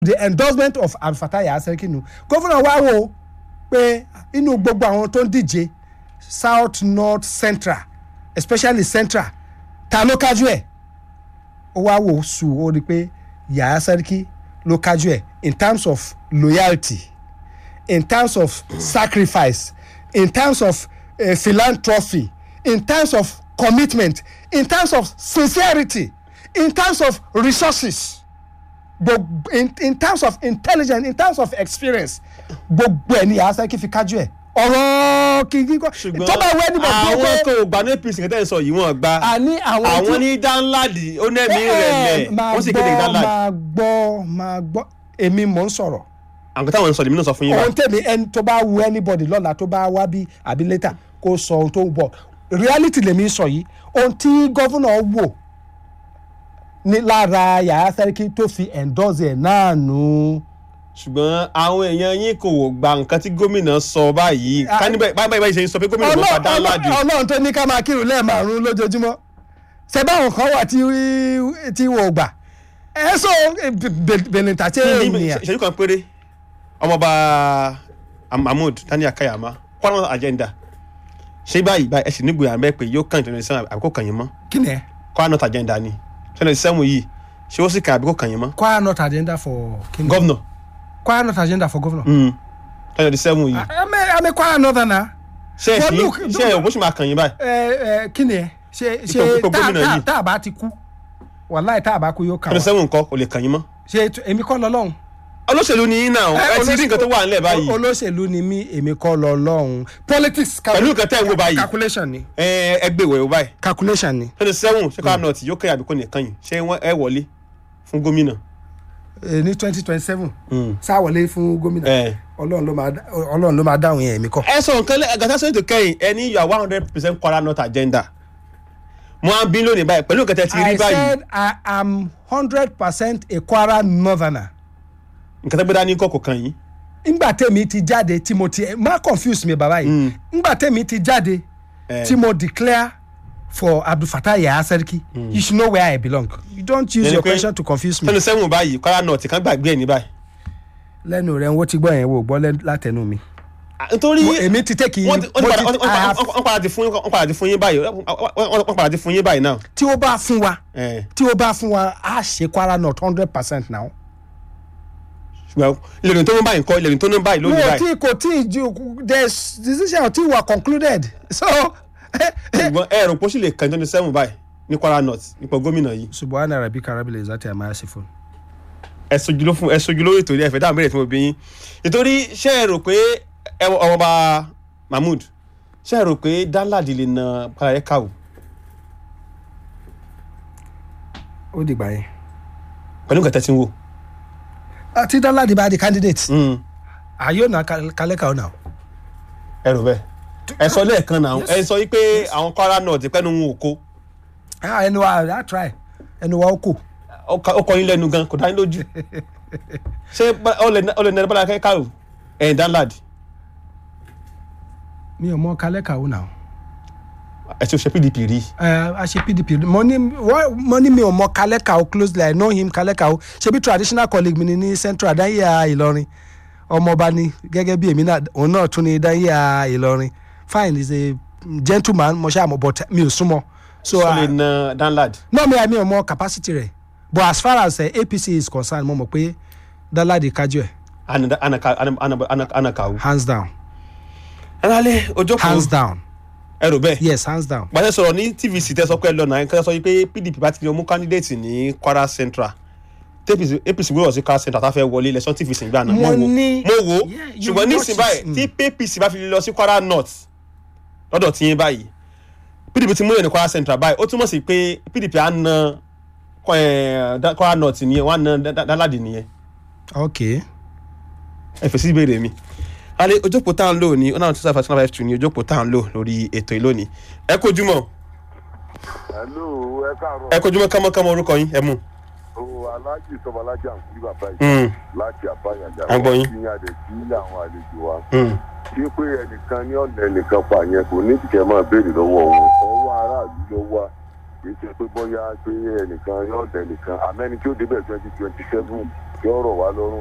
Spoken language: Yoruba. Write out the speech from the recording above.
the endorsement of Abdulfatai Aseriki nu gómìnà wa wò pé inú gbogbo àwọn tó ń díje south north central especially central ta ló kájú ẹ̀ ó wá wò sùn ó rí i pé Yahaya Seriki ló kájú ẹ̀ in terms of loyalty in terms of sacrifice in terms of uh, philanthropy in terms of commitment in terms of sincerity in terms of resources gbogbo in, in terms of intelligence in terms of experience gbogbo ẹ̀ ni Yahaya Seriki fi kájú ẹ̀ ọ̀rọ̀ kìkì kọ́ ṣùgbọ́n tó bá wẹ́ níbọ̀ bí àwọn pé tó gba ní apc kẹtẹ́ sọ yìí wọ́n gba àní àwọn àwọn tí- ní dánláàdì ó nẹ́ẹ̀mí rẹ̀ lẹ̀ máa wọ́n sì kéde gbọ́ dánláàdì máa gbọ́ máa gbọ́ èmi mò ń sọ̀rọ̀ àwọn táwọn ń sọ lèmi náà sọ fún yín ohun bá tèmi ẹni tó bá wu anybody lọ́la tó bá wá bí àbí later kó sọ ohun tó ń bọ̀ reality lèmi sọ yìí ohun tí gọ́fúnà wò ní lára Yahaya Seriki tó fi endorse ẹ̀ náà nù. ṣùgbọ́n àwọn èèyàn yín kò gba nǹkan tí gómìnà sọ báyìí Ah. ká níbẹ̀ báyìí báyìí ṣe ń sọ pé gómìnà ló pa dánláàdì ọlọ́run tó ní ká máa kírun lẹ́ẹ̀márùn lójoojúmọ́ ṣe báwọn kan wà tí tí wọ́n ò gbà ẹ sọ bẹ̀lẹ̀ntà tí ènìyàn. ìṣẹ́jú kan péré ọmọọba mahmood daniel kayama kwara agenda ṣé báyìí báyìí ẹ sì nígbò yàrá mẹ́ pé yóò kàn ìtọ́jú sẹ́wọ̀n àbíkó kàn yín mọ́ kí ni ẹ kwara north agenda ni twenty seven yìí ṣé ó sì kàn àbíkó kàn yín mọ́ Kwara not agenda for kí ni gọ́vnọ̀ Kwara not agenda for governor. twenty seven yìí I'm a, I'm a Kwara northerner. ṣé ẹ but sì look, ṣé ẹ òbó sì máa kàn yín báyìí ẹ ẹ kí ni ẹ ṣe Ipò- ṣe ipò tá gómìnà tá yìí. tá a bá ti kú wàláì tá a bá kú yóò kà twenty wá seven nǹkan kò lè kàn yín mọ́ ṣe tu- èmi kọ́ lọ́lọ́run. olóṣèlú ni yín náà ẹ ti rí nǹkan tó wà nílẹ̀ báyìí olóṣèlú ni mí èmi kọ́ lọ́lọ́run politics cal- Pẹ̀lú nǹkan tẹ́ ń wò báyìí. calculation ni ẹ ẹ gbé ìwẹ̀ wò báyìí calculation ni twenty seven ṣé kwara north yóò kàn àbíkó nìkan yìí ṣé wọ́n ẹ wọlé fún gómìnà. Eh, ní twenty twenty seven sáwọlé fún gómìnà ẹ ọlọ́run ló máa dá- ọlọ́run ló máa dáhùn yẹn èmi kọ́. ẹ sọ nǹkan lẹ gàtà sọ ètò kẹyìn ẹ ní you are one hundred percent kwara north agenda mo á bí lónìí báyìí pẹ̀lú nǹkan tẹ́ ti rí I báyìí said I am hundred percent a Kwara northerner. nǹkan tẹ́ gbé dání kọ́ kò kàn yín ngbà tèmi ti jáde tí mo ti má confuse mi bàbá yìí ngbà tèmi ti jáde Eh. tí mo declare for Abdulfatai Yahaya Seriki you should know where I belong you don't use Yẹni your pé question to confuse me. twenty seven báyìí kwara north kan gbàgbé ẹ̀ ní báyìí. lẹ́nu rẹ̀ ń wo ti gbọ́ yẹn wo gbọ́ lẹ́- látẹnu mi. Ah, nítorí Mo- èmi ti take wọ́n ti- wọ́n ti mo padà- ti- wọ́n ti- I have- wọ́n padà ti fún yín- wọ́n padà ti fún yín báyìí wọ́n- wọ́n wọ́n padà ti fún yín báyìí náà. tí ó bá fún wa Eh, tí ó bá fún wa a ṣe Kwara North hundred percent now. ṣùgbọ́n ìlẹ̀rìn tó ní báyìí kọ́ ìlẹ̀rìn tó ní báyìí mo lónìí ò báyìí tí kò tí ì ju there's decision tí wà concluded so. ṣùgbọ́n ẹ rò pé ó sì lè kàn twenty seven báyìí ní kwara north nípa gómìnà yìí subhana rabbika rabbil izzati amma yasifun. ẹ sojú ló fún ẹ sojú lórí ìtòrí ẹfẹ dáhùn bẹ̀rẹ̀ tí mo bí yín nítorí ṣé ẹ rò pé ẹ wọ- ọmọọba mahmood ṣé ẹ rò pé danladi lè na parayẹ káwò ó dìgbà yẹn. pẹ̀lú nǹkan tẹ́ ti ń wò. àti Danladi bá di candidate. Mm, àyò náà kálẹ́kà ọ̀nà. ẹ rò bẹ́ẹ̀ ẹ sọ lẹ́ẹ̀kan náà ẹ sọ wípé àwọn kwara north pẹ́nu wọn ò kó ẹnu wa á try ẹnu wa ó kù. ó ka- ó kọ yín lẹ́nu gan kò dá yín lójú ṣé bá- ó lè ó lè nà parayẹ káwò ẹ̀yìn danladi mi ò mọ kálẹ́kà ọ̀nà. ẹ ti ṣe pdp rí ẹ a ṣe pdp mo ní wọ́n- mo ní mi ò mọ kálẹ́kà ó closely i know him kálẹ́kà ó ṣebí traditional colleague mi ni ní central dáyà ìlọrin ọmọọba ni gẹ́gẹ́ bí èmi náà òun náà tún ní dáyà ìlọrin fine he is a gentleman mo ṣáà mọ̀ but mi ò súnmọ́ so ó lè uh, na danladi no mi mi ò mọ capacity rẹ̀ but as far as uh, apc is concerned mo mọ̀ pé Danladi kájú ẹ̀ anakawo. hands down ẹ lálẹ́ ojókòó hands down ẹ rò bẹ́ẹ̀. yes hands down. gbàtẹ́ sọ̀rọ̀ ní tvc tẹ́ sọ pé ẹ lọ́nà ẹ̀ kẹ́ sọ pé pdp bá ti lè mú candidate ní kwara central apc apc gbọ́dọ̀ sí kwara central tá a fẹ́ wọlé election tvc gbà náà mo Mo wò ní- mo wò Yeah, you ṣùgbọ́n ní notice, ìsìn báyìí tí apc bá fi lè lọ sí kwara north lọ́dọ̀ tí yín báyìí pdp ti múlẹ̀ ní kwara central báyìí ó túmọ̀ sí pé pdp á na eh, Da- kwara north nìyẹn wọ́n á na Da- Da- Danladi nìyẹn okay ẹ fèsì ìbéèrè mi alẹ́ ojókòó tá à ń lò ní one hundred two five five two ní ojókòó tá à ń lò lórí ètò ìlónìí ẹ kojúmọ́ hello ẹ káàárọ̀ ẹ kojúmọ́ kámọ́kámọ́ orúkọ yín ẹ mú. o aláàjì sọmọlájà ń kú bàbá yìí Mm. láti àbáyàjà À ń gbọ́ yín. kí adé sí àwọn àlejò wa Mm. ṣé pé ẹnìkan ní ọ̀nà ẹnìkan pa yẹn kò ní ìdíkẹ́ máa béèrè lọ́wọ́ wọn ọwọ́ aráàlú ló wà kì í ṣe pé bóyá pé ẹnìkan ní ọ̀nà ẹnìkan àmẹ́ni tí ó débẹ̀ twenty twenty seven tí ó rọ̀ wá lọ́rùn